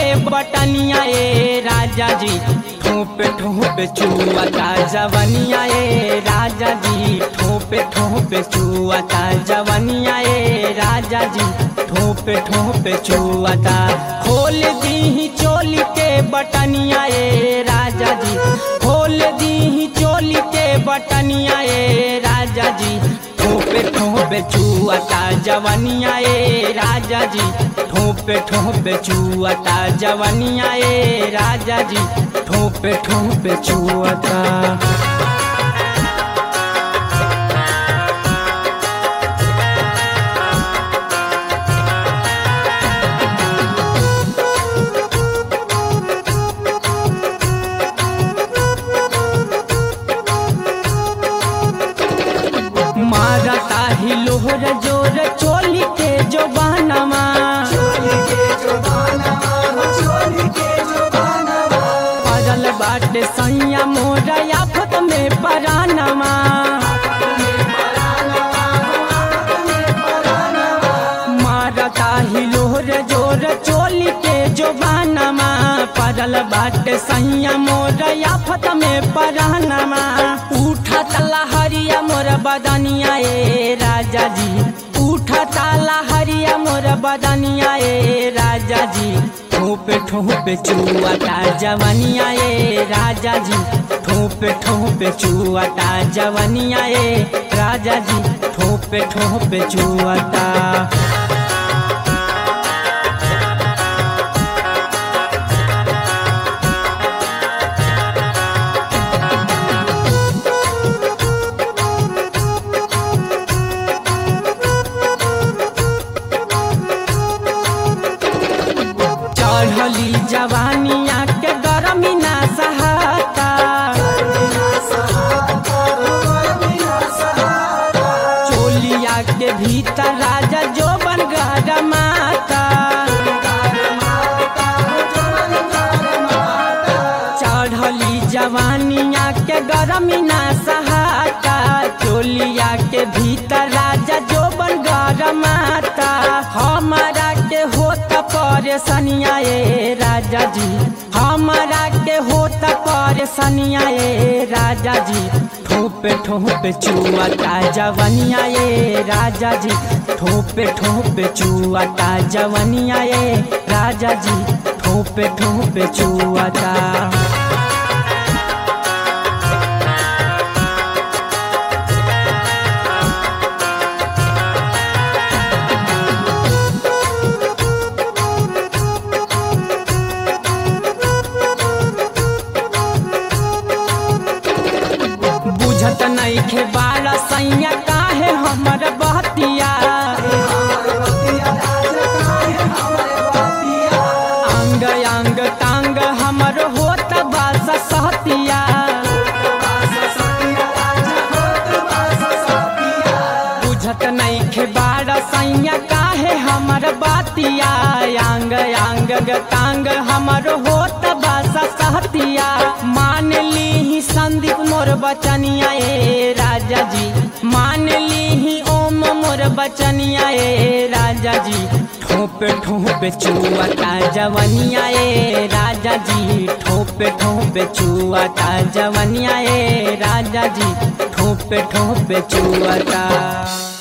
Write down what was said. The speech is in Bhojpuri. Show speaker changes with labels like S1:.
S1: बटनिया ए राजा जी ठोपे ठोपे चुआता जवनिया ए राजा जी ठोपे ठोपे चुआता जवनिया ए राजा जी ठोपे ठोपे चुआता खोल दी चोली के बटनिया ए राजा जी खोल दी चोली के बटनिया ए राजा जी ठोपे ठोपे चुआता जवनिया ए राजा जी ठोपे ठोपे चुआता जवनिया ए राजा जी ठोपे ठोपे चुआता मारता ही लोहर जोर चोली के जो बहनमा पड़ल बाटे सैया मोरा आफत में परानमा मारता ही लोहर जोर चोली के जो बहनमा पड़ल बाटे सैया मोरा आफत में परानमा उठा तला हरिया मोर बदनिया ए राजा जी उठा ताला हरिया मोर बदनिया ए राजा जी ठोपे ठोपे चुआता जवनिया ए राजा जी ठोपे ठोपे चुआता जवनिया ए राजा जी ठोपे ठोपे चुआता चढ़ली जवानिया के गरमी ना सहाता चोलिया के भीतर राजा जो बन माता चढ़ली जवानिया के गरमी ना सहाता चोलिया के भीतर राजा जो बन माता हमारा के होत परेशानिया ए राजा जी हमारा के होत परेशानिया ए राजा जी ठोपे ठोपे चुआता जवनिया ए राजा जी ठोपे ठोपे चुआता जवनिया ए राजा जी ठोपे ठोपे चुआता बुझत नहीं खे बाला सैया काहे हमर बहतिया अंग अंग तांग हमर होत बास सहतिया बुझत नहीं खे बाला सैया काहे हमर बातिया अंग अंग तांग हमर होत बास सहतिया मान ली संदीप मोर बचनिया ए राजा जी मान ली ओम मोर बचनिया ए राजा जी ठोपे ठोपे चुआता जवनिया ए राजा जी ठोपे ठोपे चुआता जवनिया ए राजा जी ठोपे ठोपे चुआता